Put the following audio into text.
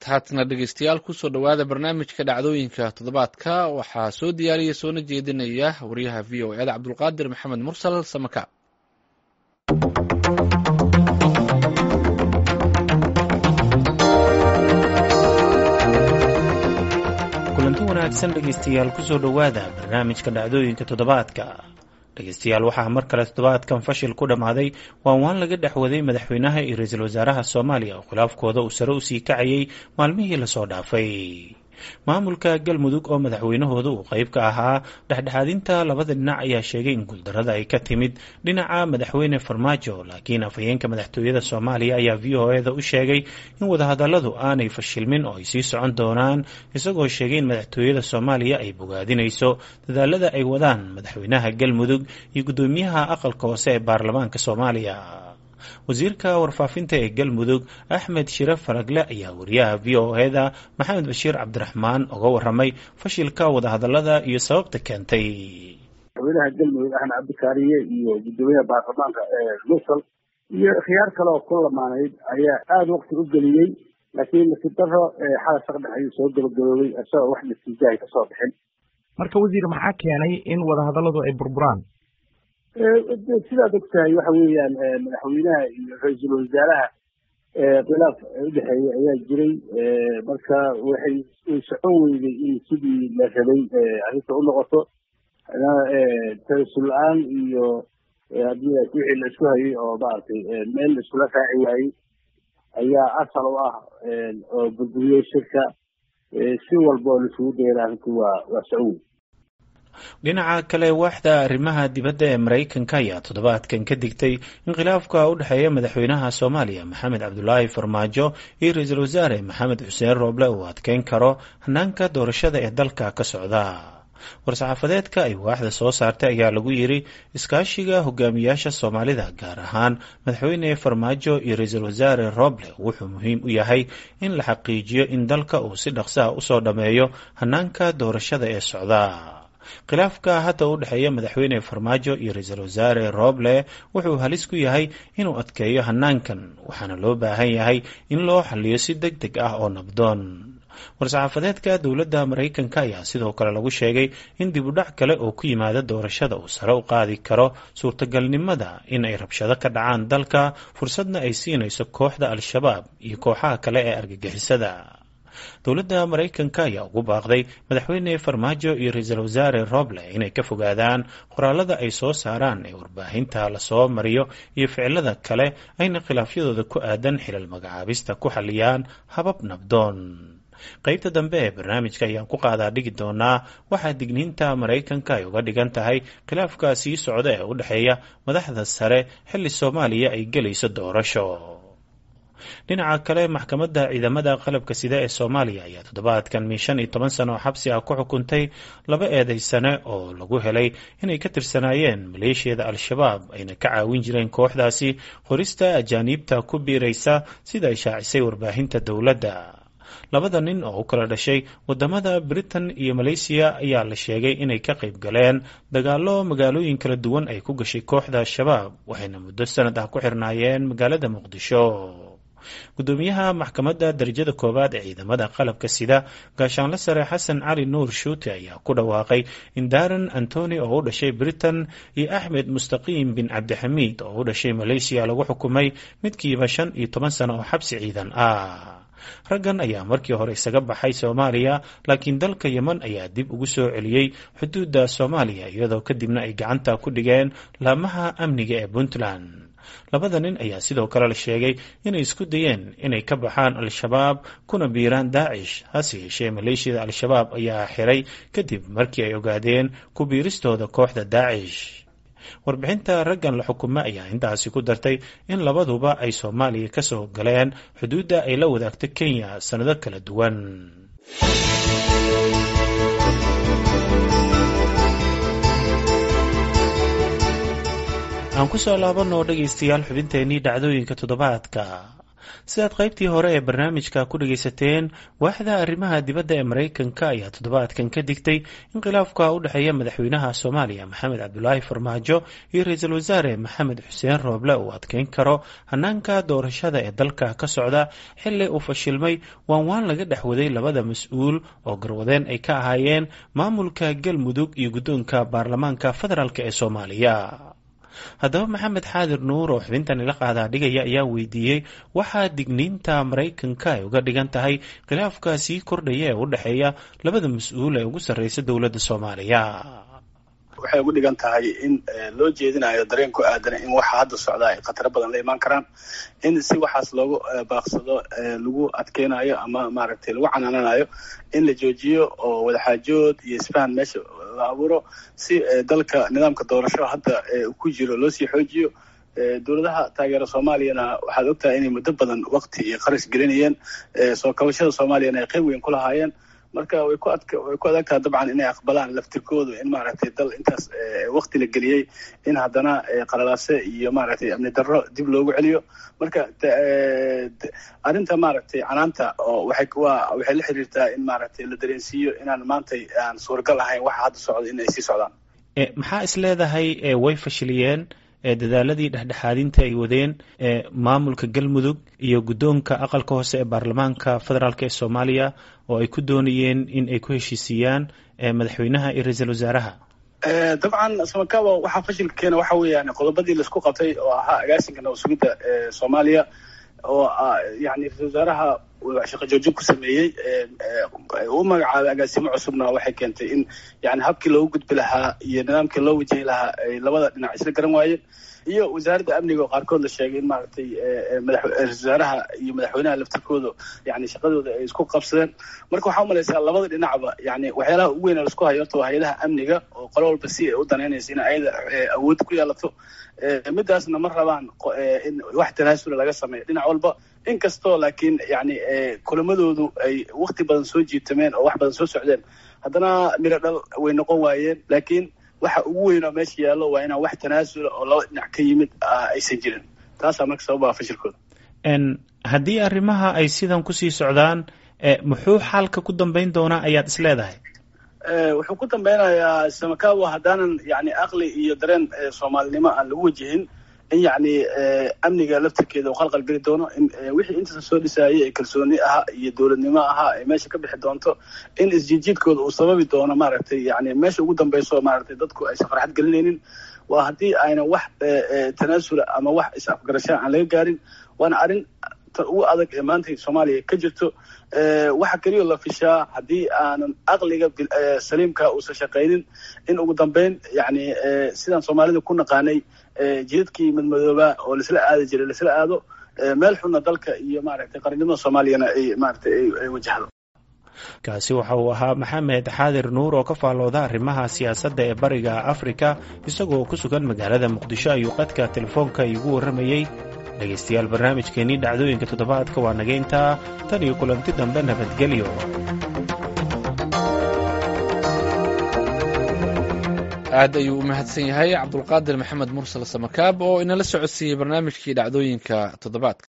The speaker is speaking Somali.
haatana dhegeystayaal kusoo dhowaada barnaamijka dhacdooyinka toddobaadka waxaa soo diyaariya soona jeedinaya wariyaha v o eda cabdulqaadir maxamed mursal samaka kulanti wanaagsan dhegeystayaal kusoo dhowaada barnaamijka dhacdooyinka toddobaadka dhegeystayaal waxaa mar kale toddobaadkan fashil ku dhammaaday waan waan laga dhexwaday madaxweynaha iyo ra-iisul wasaaraha soomaaliya oo khilaafkooda uu sare usii kacayay maalmihii lasoo dhaafay maamulka galmudug oo madaxweynahooda uu qayb ka ahaa dhexdhexaadinta labada dhinac ayaa sheegay in guuldarada ay ka timid dhinaca madaxweyne farmaajo laakiin afhayeenka madaxtooyada soomaaliya ayaa v o eda u sheegay in wadahadaladu aanay fashilmin oo ay sii socon doonaan isagoo sheegay in madaxtooyada soomaaliya ay bogaadinayso dadaalada ay wadaan madaxweynaha galmudug iyo guddoomiyaha aqalka hoose ee baarlamaanka soomaaliya wasiirka warfaafinta ee galmudug axmed shire faragle ayaa wariyaha v o eda maxamed bashiir cabdiraxmaan uga waramay fashilka wadahadalada iyo sababta keentay madaxweynaha galmudug axmed cabdikaariye iyo guddoomiyaha baarlamaanka musal iyo khiyaar kale oo ku lamaanayd ayaa aada waqti u geliyey laakiin nasiib daro xala saqdhex ayuu soo gabagaboobay isagoo wax natiijahay kasoo bixin marka wasiir maxaa keenay in wadahadaladu ay burburaan sidaad og tahay waxa weeyaan madaxweynaha iyo ra-iisul wasaaraha khilaaf udhexeeya ayaa jiray marka waxay way socon weyday in sidii la rabay arrinta u noqoto tarasul la-aan iyo haddii wixii la isku hayay oo maaragtay meel la iskula raaci waayey ayaa asal u ah oo burburiyey shirka si walba oo laisugu dayana arrinku waa waa socon wey dhinaca kale waaxda arrimaha dibadda ee maraykanka ayaa toddobaadkan ka digtay in khilaafka u dhexeeya madaxweynaha soomaaliya maxamed cabdulaahi farmaajo iyo ra-iisul wasaare maxamed xuseen rooble uu adkeyn karo hanaanka doorashada ee dalka ka socda war-saxaafadeedka ay waaxda soo saartay ayaa lagu yidhi iskaashiga hogaamiyaasha soomaalida gaar ahaan madaxweyne farmaajo iyo ra-iisul wasaare roble wuxuu muhiim u yahay in la xaqiijiyo in dalka uu si dhaqsaha usoo dhammeeyo hanaanka doorashada ee socda khilaafka hadda u dhexeeya madaxweyne farmaajo iyo ra-iisul wasaare roble wuxuu halis ku yahay inuu adkeeyo hanaankan waxaana loo baahan yahay in loo xaliyo si deg deg ah oo nabdoon war-saxaafadeedka dowladda maraykanka ayaa sidoo kale lagu sheegay in dib u dhac kale oo ku yimaada doorashada uu sare u qaadi karo suurtagalnimada in ay rabshado ka dhacaan dalka fursadna ay siinayso kooxda al-shabaab iyo kooxaha kale ee argagixisada dowladda maraykanka ayaa ugu baaqday madaxweyne farmaajo iyo ra-iisul wasaare roble inay ka fogaadaan qoraalada ay soo saaraan ee warbaahinta lasoo mariyo iyo ficilada kale ayna khilaafyadooda ku aadan xilal magacaabista ku xaliyaan habab nabdoon qaybta dambe ee barnaamijka ayaan ku qaadaa dhigi doonaa waxaa digniinta maraykanka ay uga dhigan tahay khilaafka sii socda ee u dhexeeya madaxda sare xilli soomaaliya ay gelayso doorasho dhinaca kale maxkamadda ciidamada qalabka sida ee soomaaliya ayaa toddobaadkan min shan iyo toban sano oo xabsi ah ku xukuntay laba eedeysane oo lagu helay inay ka tirsanaayeen maleeshiyada al-shabaab ayna ka caawin jireen kooxdaasi qorista ajaaniibta ku biiraysa sida ay shaacisay warbaahinta dowladda labada nin oo u kala dhashay wadamada britain iyo malaysiya ayaa la sheegay inay ka qayb galeen dagaalo magaalooyin kala duwan ay ku gashay kooxda al-shabaab waxayna muddo sanad ah ku xirnaayeen magaalada muqdisho guddoomiyaha maxkamadda darajada koowaad ee ciidamada qalabka sida gaashaanle sare xasan cali nuur shuute ayaa ku dhawaaqay in daran antoni oo u dhashay britain iyo axmed mustaqiim bin cabdixamiid oo u dhashay malaysiya lagu xukumay midkiiba shan iyo toban sano oo xabsi ciidan ah raggan ayaa markii hore isaga baxay soomaaliya laakiin dalka yeman ayaa dib ugu soo celiyey xuduudda soomaaliya iyadoo kadibna ay gacanta ku dhigeen laamaha amniga ee puntland labada nin ayaa sidoo kale la sheegay inay isku dayeen inay ka baxaan al-shabaab kuna biiraan daacish hase yeeshee maleeshiyada al-shabaab ayaa xiray kadib markii ay ogaadeen ku biiristooda kooxda daacish warbixinta raggan la xukumo ayaa intaasi ku dartay in labaduba ay soomaaliya ka soo galeen xuduudda ay la wadaagto kenya sannado kala duwan aan ku soo laabanoo dhegaystayaal xubinteennii dhacdooyinka toddobaadka sidaad qaybtii hore ee barnaamijka ku dhagaysateen waaxda arrimaha dibadda ee maraykanka ayaa toddobaadkan ka digtay in khilaafka u dhexeeya madaxweynaha soomaaliya maxamed cabdulaahi farmaajo iyo ra-iisul wasaare maxamed xuseen rooble uu adkeyn karo hanaanka doorashada ee dalka ka socda xilli uu fashilmay waan waan laga dhex waday labada mas-uul oo garwadeen ay ka ahaayeen maamulka galmudug iyo guddoonka baarlamaanka federaalk ee soomaaliya haddaba maxamed xaadir nuur oo xubintan ila qaadaa dhigaya ayaa weydiiyey waxaa digniinta maraykanka ay uga dhigan tahay khilaafka sii kordhaya ee u dhexeeya labada mas-uul ee ugu sarreysa dowladda soomaaliya waxay ugu dhigan tahay in loo jeedinayo dareen ku aadan in waxa hadda socdaa ay khataro badan la imaan karaan in si waxaas loogu baaqsado lagu adkeynayo ama maaragtay lagu canaananayo in la joojiyo oo wadaxaajood iyo isfahan meesha la abuuro si dalka nidaamka doorasho hadda ku jiro loo sii xoojiyo dowladaha taageera soomaaliyana waxaad ogtahay inay muddo badan wakti iyo qarash gelinayeen soo kabashada soomaaliyana ay qayb weyn ku lahaayeen marka way ku adk way ku adag taha dabcan inay aqbalaan laftirkoodu in maaragtay dal intaas wakti la geliyey in haddana qalalaase iyo maaragtay amni darro dib loogu celiyo marka arrinta maaragtay canaanta oo waxay waa waxay la xiriirtaa in maaragtay la dareensiiyo inaan maantay aan suuragal ahayn waxa hadda socda in ay sii socdaan maxaa is leedahay way fashiliyeen dadaaladii dhexdhexaadinta ay wadeen maamulka galmudug iyo guddoonka aqalka hoose ee baarlamaanka federaalk ee soomaaliya oo ay ku doonayeen in ay ku heshiisiiyaan madaxweynaha iyo ra-iisul wasaaraha dabcan samakawa waxaa fashilka keena waxa weeyaan qodobadii laisku qabtay oo ahaa agaasinka nabad sugidda soomaaliya oo yani ra-isul wasaaraha shaqo joojin ku sameeyey u magacaabay agaasimo cusubna waxay keentay in yani habkii loogu gudbi lahaa iyo nidaamkii loo wajahi lahaa ay labada dhinac isla garan waayeen iyo wasaaradda amniga oo qaarkood la sheegay in maaragtay ra-isul wasaaraha iyo madaxweynaha laftirkooda yani shaqadooda ay isku qabsadeen marka waxaa umalaysaa labada dhinacba yani waxyaalaha ugu weyn laisku hayo horta waa hay-adaha amniga oo qolo walba si ay u danaynaysa in ayada awood ku yeelato midaasna ma rabaan in wax tanaasula laga sameeyo dhinac walba inkastoo laakiin yani kulamadoodu ay wakti badan soo jiitameen oo wax badan soo socdeen haddana miro dhal way noqon waayeen laakiin waxa ugu weyn oo meesha yaallo waa inaan wax tanaasula oo laba dhinac ka yimid aysan jirin taasaa marka sababaa fashilkooda haddii arrimaha ay sidan kusii socdaan muxuu xaalka ku dambeyn doonaa ayaad is leedahay wuxuu ku dambeynayaa samakawa haddaanan yani aqli iyo dareen soomaalinimo aan lagu wajihin in yani amniga laftirkeeda uu qalqal geli doono in wixii intaasa soo dhisaayay ee kalsooni ahaa iyo dowladnimo ahaa ay meesha ka bixi doonto in isjiidjiidkooda uu sababi doono maaragtay yani meesha ugu dambeyso maaragtay dadku aysan farxad gelinaynin waa haddii ayna wax tanaasula ama wax is-afgarashaa aan laga gaarin waana arrin ta ugu adag ee maanta soomaaliya ka jirto waxa keliya la fishaa haddii aanan aqliga saliimka uusan shaqaynin in ugu dambeyn yani sidaan soomaalida ku naqaanay jidadkii madmadoobaa oo laisla aadi jiray laisla aado meel xunna dalka iyo maaragtay qarannimada soomaaliyana ay maaragtay ay wajahdo kaasi waxa uu ahaa maxamed xaadir nuur oo ka faallooda arrimaha siyaasadda ee bariga afrika isagoo ku sugan magaalada muqdisho ayuu qadka telefoonka iigu warramayey dhegaystayaal barnaamijkeennii dhacdooyinka toddobaadka waa naga intaa tan iyo kulanti dambe nabadgelyo aad ayuu u mahadsan yahay cabdulqaadir maxamed mursal samakaab oo inala socodsiiyey barnaamijkii dhacdooyinka toddobaadka